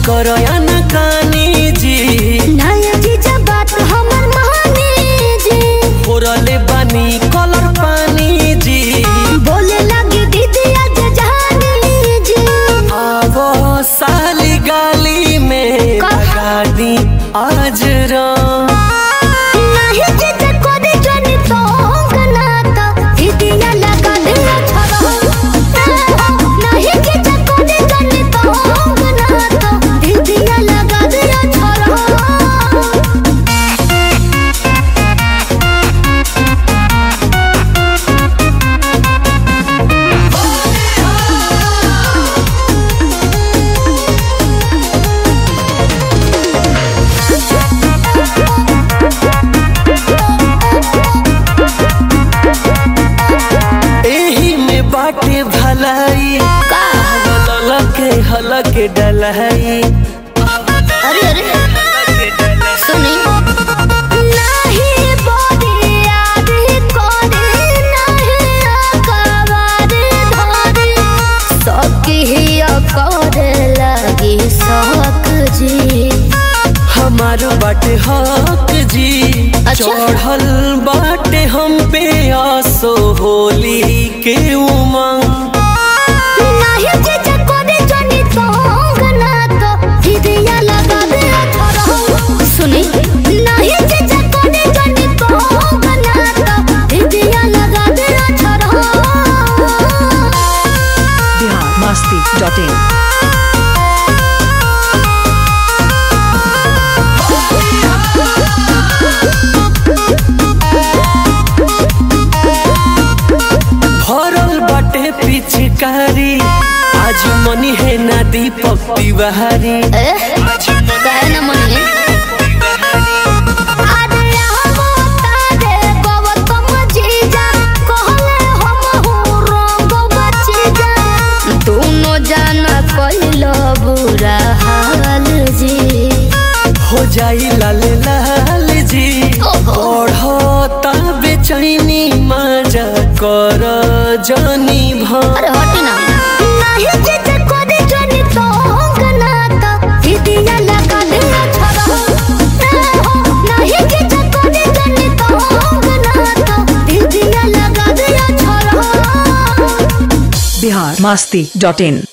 करो या न कानी जी नया जीजा बात हमर माने जी फोरले बानी कलर पानी जी बोले लगी दीदी आज जानी जी आवो साली गाली में का? लगा दी आज राम नहीं जीजा को दे जानी तो गनाता दीदिया लगा दे छोरा नहीं जीजा को दे जानी तो गनाता दीदिया लगा दे छोरा एही में बाटे भलाई हलके हलके डलाई अरे अरे सुनी नहीं बोली आदि कोरी नहीं अकबारी धरी सकी ही करे लगी शौक जी हमार बाटे हक जी अच्छा। चढ़ल बाटे हम पे आसो होली के उमंग नहीं जीजा कोरी जानी तो गना तो दीदिया लगा दे छोरा सुनी नहीं जीजा कोरी जानी तो गना तो दीदिया लगा दे छोरा बिहार मस्ती डॉट इन भरल बाटे पिचकारी आज मनी है ना दीपक तिवारी आज मनी कहे न मनिए अरे हमो तारे गौतम जीजा कहले हम हूँ रंग बचीजा दोनों जाना कइलो बुरा हाल जी हो जाई लाल लाल जी ओहो। बढ़ता बेचैनी मजा कर जानी भर अरे हटी ना नहीं जीजा को दे जानी तो गना तो दीदिया लगा दे छोरा नहीं जीजा को दे जानी तो गना तो दीदिया लगा दे छोरा बिहार मस्ती डॉट इन